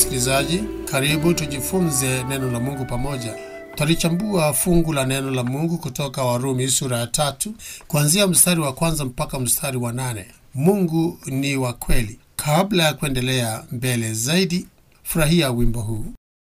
msikilizaji, karibu tujifunze neno la Mungu pamoja. Twalichambua fungu la neno la Mungu kutoka Warumi sura ya tatu kuanzia mstari wa kwanza mpaka mstari wa nane. Mungu ni wa kweli. Kabla ya kuendelea mbele zaidi, furahia wimbo huu.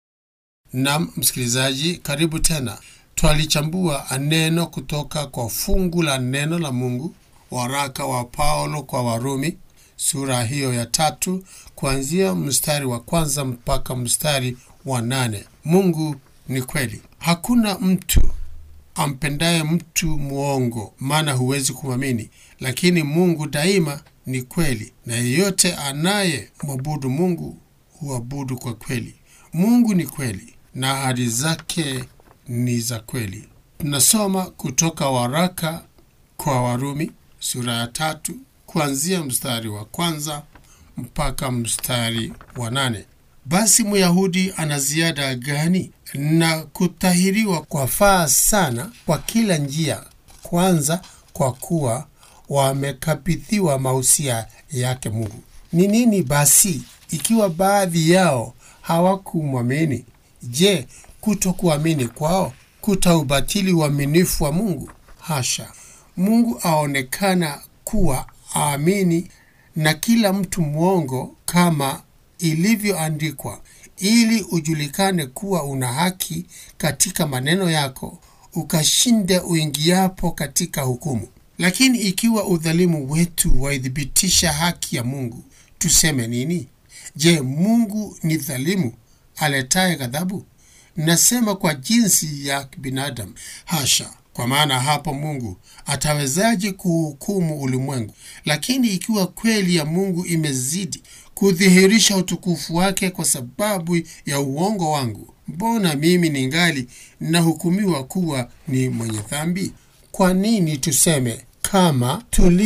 Nam msikilizaji, karibu tena. Twalichambua neno kutoka kwa fungu la neno la Mungu, waraka wa Paulo kwa Warumi sura hiyo ya tatu kuanzia mstari wa kwanza mpaka mstari wa nane. Mungu ni kweli. Hakuna mtu ampendaye mtu mwongo, maana huwezi kumwamini. Lakini Mungu daima ni kweli, na yeyote anaye mwabudu Mungu huabudu kwa kweli. Mungu ni kweli na ahadi zake ni za kweli. Tunasoma kutoka waraka kwa Warumi sura ya tatu kuanzia mstari wa kwanza mpaka mstari wa nane. Basi Myahudi ana ziada gani? Na kutahiriwa kwafaa sana kwa kila njia, kwanza kwa kuwa wamekabidhiwa mausia yake Mungu. Ni nini basi ikiwa baadhi yao hawakumwamini? Je, kutokuamini kwao kutaubatili uaminifu wa Mungu? Hasha! Mungu aonekana kuwa aamini na kila mtu mwongo, kama ilivyoandikwa, ili ujulikane kuwa una haki katika maneno yako, ukashinde uingiapo katika hukumu. Lakini ikiwa udhalimu wetu waithibitisha haki ya Mungu, tuseme nini? Je, Mungu ni dhalimu aletaye ghadhabu? Nasema kwa jinsi ya binadamu? Hasha! Kwa maana hapo Mungu atawezaje kuhukumu ulimwengu? Lakini ikiwa kweli ya Mungu imezidi kudhihirisha utukufu wake kwa sababu ya uongo wangu, mbona mimi ningali nahukumiwa kuwa ni mwenye dhambi? Kwa nini tuseme kama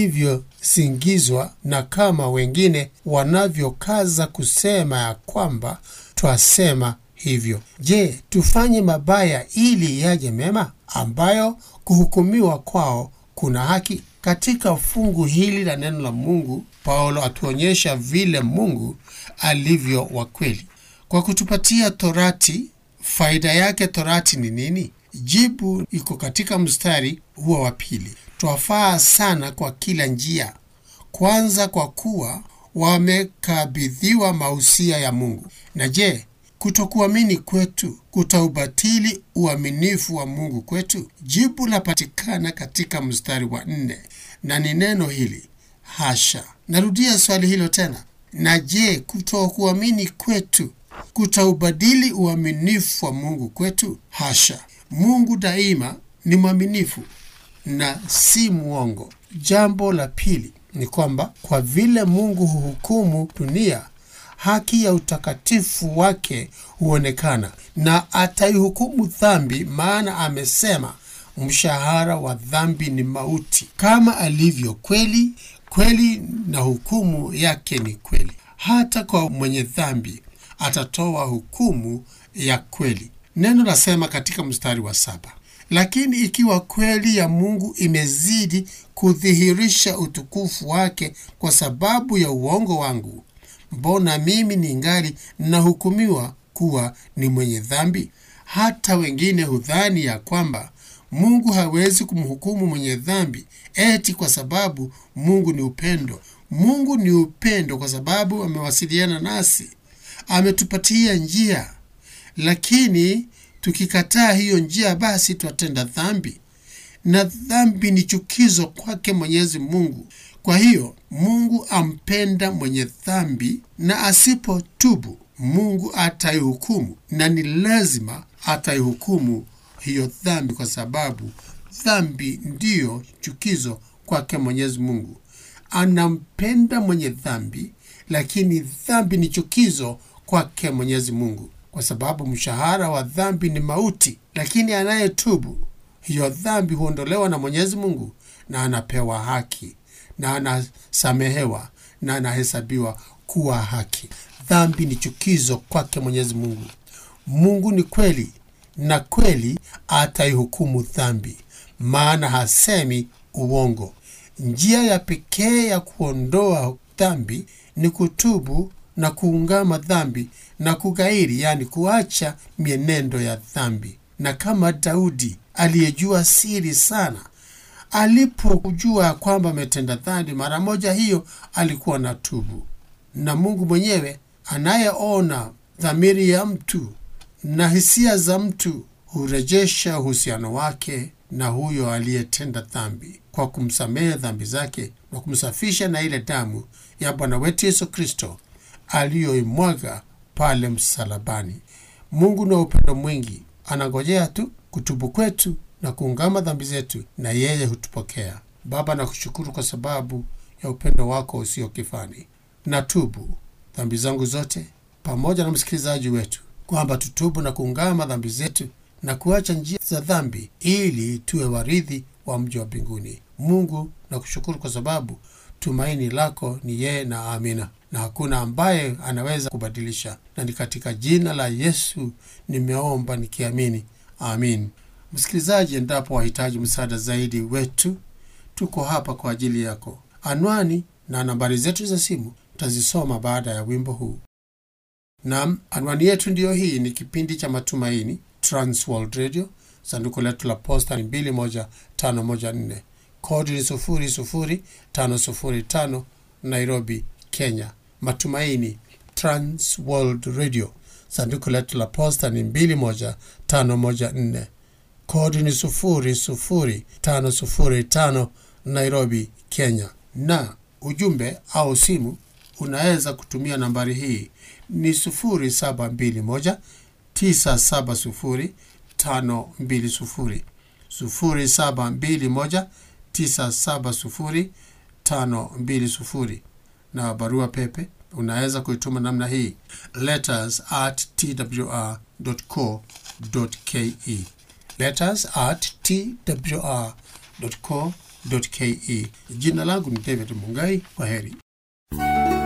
tulivyosingizwa na kama wengine wanavyokaza kusema ya kwamba twasema hivyo? Je, tufanye mabaya ili yaje mema, ambayo kuhukumiwa kwao kuna haki? Katika fungu hili la neno la Mungu, Paulo atuonyesha vile Mungu alivyo wa kweli kwa kutupatia Torati. Faida yake Torati ni nini? Jibu iko katika mstari huo wa pili. Twafaa sana kwa kila njia, kwanza kwa kuwa wamekabidhiwa mausia ya Mungu. Na je, kutokuamini kwetu kutaubatili uaminifu wa Mungu kwetu? Jibu lapatikana katika mstari wa nne, na ni neno hili hasha. Narudia swali hilo tena, na je, kutokuamini kwetu kutaubadili uaminifu wa Mungu kwetu? Hasha! Mungu daima ni mwaminifu na si mwongo. Jambo la pili ni kwamba kwa vile Mungu huhukumu dunia haki ya utakatifu wake huonekana na ataihukumu dhambi, maana amesema mshahara wa dhambi ni mauti. Kama alivyo kweli, kweli na hukumu yake ni kweli. Hata kwa mwenye dhambi atatoa hukumu ya kweli. Neno lasema katika mstari wa saba, lakini ikiwa kweli ya Mungu imezidi kudhihirisha utukufu wake kwa sababu ya uongo wangu mbona mimi ningali nahukumiwa kuwa ni mwenye dhambi? Hata wengine hudhani ya kwamba Mungu hawezi kumhukumu mwenye dhambi eti kwa sababu Mungu ni upendo. Mungu ni upendo kwa sababu amewasiliana nasi, ametupatia njia. Lakini tukikataa hiyo njia, basi twatenda dhambi, na dhambi ni chukizo kwake Mwenyezi Mungu. Kwa hiyo Mungu ampenda mwenye dhambi, na asipotubu Mungu ataihukumu, na ni lazima ataihukumu hiyo dhambi, kwa sababu dhambi ndiyo chukizo kwake Mwenyezi Mungu. Anampenda mwenye dhambi, lakini dhambi ni chukizo kwake Mwenyezi Mungu, kwa sababu mshahara wa dhambi ni mauti, lakini anayetubu hiyo dhambi huondolewa na Mwenyezi Mungu na anapewa haki na anasamehewa na anahesabiwa kuwa haki. Dhambi ni chukizo kwake Mwenyezi Mungu. Mungu ni kweli na kweli ataihukumu dhambi, maana hasemi uongo. Njia ya pekee ya kuondoa dhambi ni kutubu na kuungama dhambi na kugairi, yani kuacha mienendo ya dhambi. Na kama Daudi aliyejua siri sana, alipojua ya kwamba ametenda dhambi, mara moja hiyo alikuwa na tubu. Na Mungu mwenyewe anayeona dhamiri ya mtu na hisia za mtu hurejesha uhusiano wake na huyo aliyetenda dhambi kwa kumsamehe dhambi zake na kumsafisha na ile damu ya Bwana wetu Yesu Kristo aliyoimwaga pale msalabani. Mungu na upendo mwingi anangojea tu kutubu kwetu na kuungama dhambi zetu, na yeye hutupokea. Baba, nakushukuru kwa sababu ya upendo wako usio kifani. Natubu dhambi zangu zote pamoja na msikilizaji wetu, kwamba tutubu na kuungama dhambi zetu na kuacha njia za dhambi ili tuwe warithi wa mji wa mbinguni. Mungu nakushukuru kwa sababu tumaini lako ni yeye na amina, na hakuna ambaye anaweza kubadilisha, na ni katika jina la Yesu nimeomba nikiamini, amin. Msikilizaji, endapo wahitaji msaada zaidi wetu, tuko hapa kwa ajili yako. Anwani na nambari zetu za simu tutazisoma baada ya wimbo huu. Nam, anwani yetu ndiyo hii. Ni kipindi cha Matumaini, Transworld Radio. Sanduku letu la posta ni 21514 kodi ni 00505 Nairobi, Kenya. Matumaini, Transworld Radio. Sanduku letu la posta ni 21514 kodi ni 00505 Nairobi, Kenya. Na ujumbe au simu unaweza kutumia nambari hii ni 0721 970 520 0721 970 520 na barua pepe unaweza kuituma namna hii letters at twr.co.ke letters at twr.co.ke. Jina langu ni David Mungai. Kwa heri.